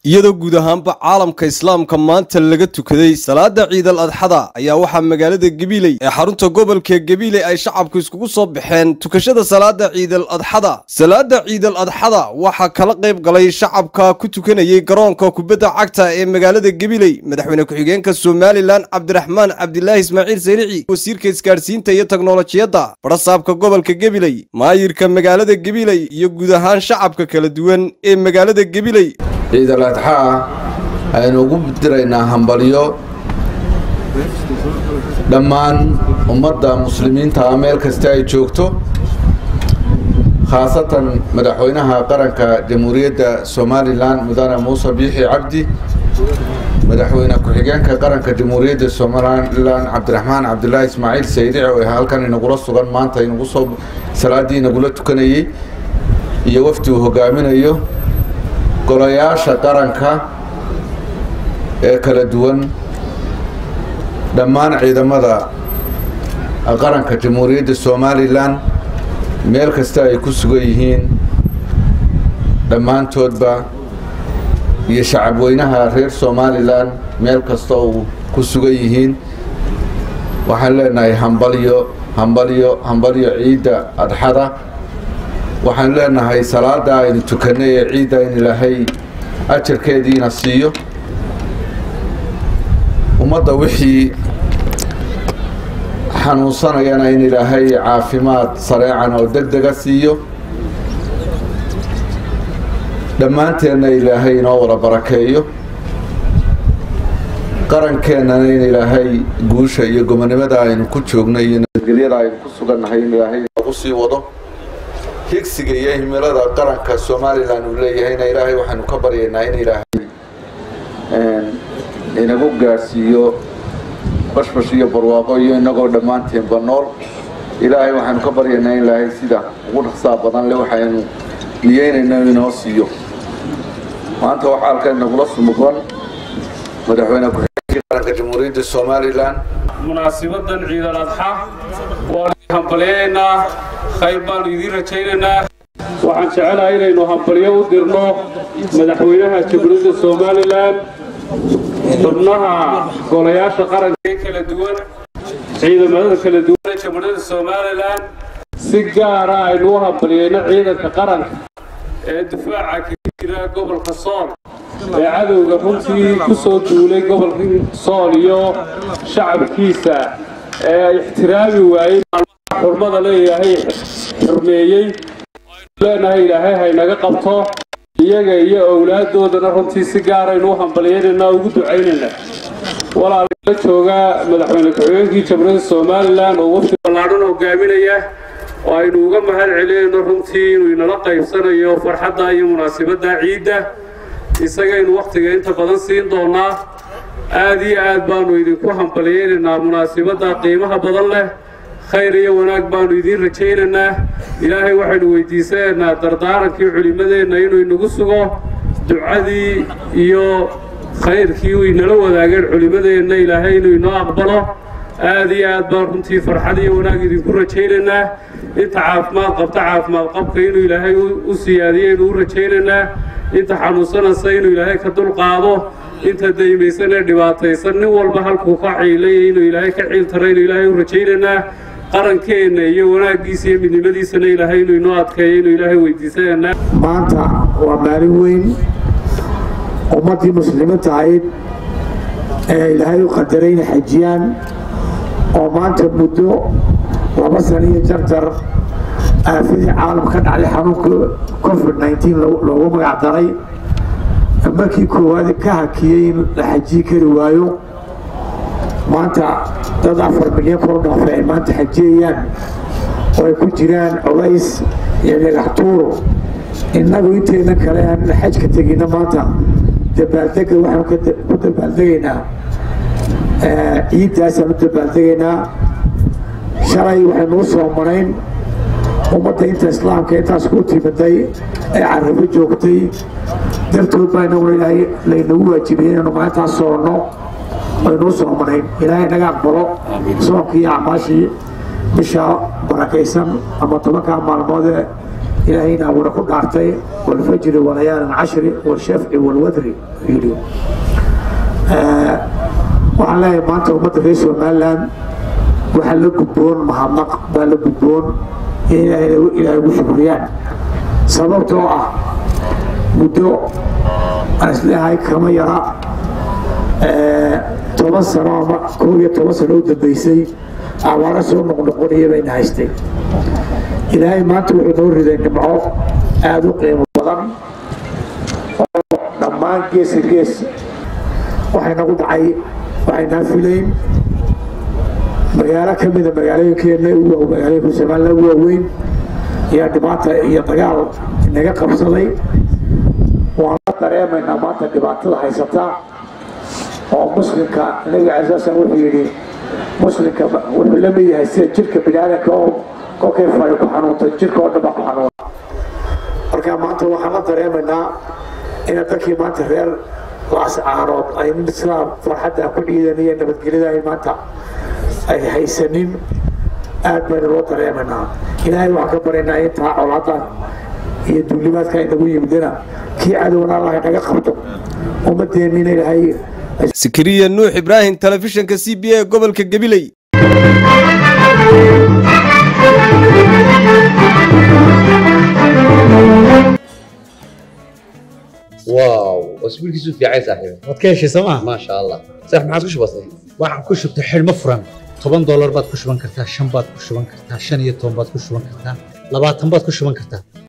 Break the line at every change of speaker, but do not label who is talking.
iyadoo guud ahaanba caalamka islaamka maanta laga tukaday salaada ciidal adxada ayaa waxaa magaalada gabiley ee xarunta gobolka gabiley ay shacabku iskugu soo baxeen tukashada salaada ciidal adxada salaada ciidal adxada waxaa kala qayb galay shacabka ku tukanayay garoonka kubadda cagta ee magaalada gabiley madaxweyne ku-xigeenka somalilan cabdiraxmaan cabdilaahi ismaaciil sayrici wasiirka isgaadhsiinta iyo teknolojiyadda barasaabka gobolka gabiley maayirka magaalada gabiley iyo guud ahaan shacabka kala duwan ee magaalada gabiley
ciidal adxaa aynu ugu diraynaa hambalyo dhammaan ummadda muslimiinta meel kasta ay joogto khaasatan madaxweynaha qaranka jamhuuriyadda somalilan mudane muuse biixi cabdi madaxweyne ku-xigeenka qaranka jamhuuriyadda somalilan cabdiraxmaan cabdilaahi ismaaciil sayrici oo halkan inagula sugan maanta inagu soo salaadii inagula tukanayey iyo wafdi uu hogaaminayo golayaasha qaranka ee kala duwan dhammaan ciidamada qaranka jamhuuriyadda somalilan meel kasta ay ku sugan yihiin dhammaantoodba iyo shacabweynaha reer somalilan meel kasta uu ku sugan yihiin waxaan leenahay hambalyo hambalyo hambalyo ciidda adxada waxaan leenahay salaada aynu tukanay ee ciidda in ilaahay ajarkeediina siiyo ummadda wixii xanuunsanayana in ilaahay caafimaad sareecan oo deg dega siiyo dhammaanteenna ilaahay inoo wada barakeeyo qarankeenana in ilaahay guusha iyo gobonimada aynu ku joogno iyo nabadgelyada aynu ku sugannahay in ilaahay noogu sii wado higsiga iyo himilada qaranka somalilan uu leeyahayna ilaahay waxaanu ka baryaynaa in ilaahay inagu gaadhsiiyo bashbash iyo barwaaqo iyo inagoo dhammaanteenba nool ilaahay waxaanu ka baryaynaa in ilaahay sida ugu dhaqsaa badan le waxaynu niyeynayna inoo siiyo maanta waxaa halkan inagula sumuqan madaxweyne ku-xigeenkii qaranka jamhuuriyadda somalilan
munaasibadan ciidal adxa waanu hambalyaynaa khayr baanu idiin rajaynaynaa waxaan jecelahay inaynu hambalyo u dirno madaxweynaha jamhuuriyadda somalilan xubnaha golayaasha qaranka ee kala duwan ciidamada kala duwan ee jamhuuriyadda somalilan si gaara aynu u hambalyayno ciidanka qaranka ee difaaca kaga jira gobolka sool ee cadowga runtii ku soo duulay gobolka sool iyo shacabkiisa ee ixtiraami waayey xurmada leeyahay xurmeeyey leenahay ilaahay haynaga qabto iyaga iyo owlaaddoodana runtii si gaaraynu u hambalyaynayna ugu ducaynayna walaalala jooga madaxweyne ku-xigeenkii jamhuuriyadda somalilan oo wafdi ballaadhan hogaaminaya oo aynu uga mahad celinayno runtii inuu inala qaybsanayo farxadda iyo munaasibadda ciidda isagaynu wakhtiga inta badan siin doonaa aad iyo aad baanu idinku hambalyaynaynaa munaasibadda qiimaha badan leh khayr iyo wanaag baanu idiin rajaynaynaa ilaahay waxaynu weydiisanaynaa dardaarankii culimmadeenna inuu inagu sugo ducadii iyo khayrkii uu inala wadaageen culimmadeenna ilaahay inuu inoo aqbalo aad iyo aad baan runtii farxad iyo wanaag idinku rajaynaynaa inta caafimaad qabta caafimaad qabka inuu ilaahay u siyaadiyo inuu u rajaynaynaa inta xanuunsanaysa inuu ilaahay ka dulqaado inta daymaysan ee dhibaataysan nin walba halkuu ka ciilay inuu ilaahay ka ciil tara inuu ilaahay u rajaynaynaa qarankeenna iyo wanaaggiisa iyo midnimadiisana ilaahay inuu inoo adkeeyo inuu ilaahay weydiisanaynaa
maanta waa maalin weyn ummaddii muslimiinta ahayd ee ilaahay u qadaray inay xajiyaan oo maanta muddo laba sano iyo jarjar aafadii caalam ka dhacday xanuunka covid nneteen loogu magac daray markii koowaad ka hakiyey in la xajiyi kari waayo maanta dad afar milyan kor dhaafay ay maanta xajiyayaan oo ay ku jiraan culays iyo dhagax tuuro innagu intayna kale aan xajka tegina maanta dabaaldega waxaan ku dabaaldegaynaa ciiddaasaan u dabaaldegaynaa shalay waxaynuu soo marayn ummadda inta islaamka intaas ku timiday ee carrabo joogtay dartood baa inaguna laynagu waajibiyey inaynu maalintaas soonno aynuu soo marayn ilaahay naga aqbalo soonkii iyo acmaashii bisha barakaysan ama tobankaa maalmoodee ilaahayna abuuna ku dhaartay walfajri walayaalin cashri walshafci walwadri yidhi waxaan leeyahay maanta ummadda reer somaliland waxaa la gudboon mahadnaq baa la gudboon in ilaahay ugu shukriyaan sababtoo ah muddo aan isleeyahay kama yara toban sano ama koob iyo toban sano u dambeysay abaaro soo noqnoqonaya bayna haystay ilaahay maanta wuxuu noo riday nimco aada u qiimo badan oo dhammaan geesa gees waxay nagu dhacay waxaynaa filayn magaalo ka mida magaalooyinkeenna magaalooyinka somaliland ugu waaweyn ayaa dhibaata iyo dagaal inaga qabsaday waan la dareemaynaa maanta dhibaatada haysata oo muslimka nabiga asaasan wuxuu yidhi muslimka wuxuu la mid yahay sida jirka biniaadanka oo kolkay fari ku xanuunta jirka oo dhan baa ku xanuuna marka maanta waxaan la dareemaynaa ina dadkii maanta reer laascaanood ay sidaa farxadda ku ciidanaya nabadgelyada ay maanta ay haysanin aad baynu loo dareemaynaa ilaahay waxaan ka baryaynaa intaa colaadda iyo duulimaadka inagu yimidina kii cadowna allah inaga qabto ummadeennina ilaahay
sikiriya nuux ibraahim telefishinka c b a gobolka gabiley
واو اسبوعك في عايز صاحبي
waad ka heshay sooma
ما شاء الله صح ما عادش بسيط
waxaan ku shubtay xidhmo furan toban doolar baad ku shuban kartaa shan baad ku shuban kartaa shan iyo toban baad ku shuban kartaa labaatan baad ku shuban kartaa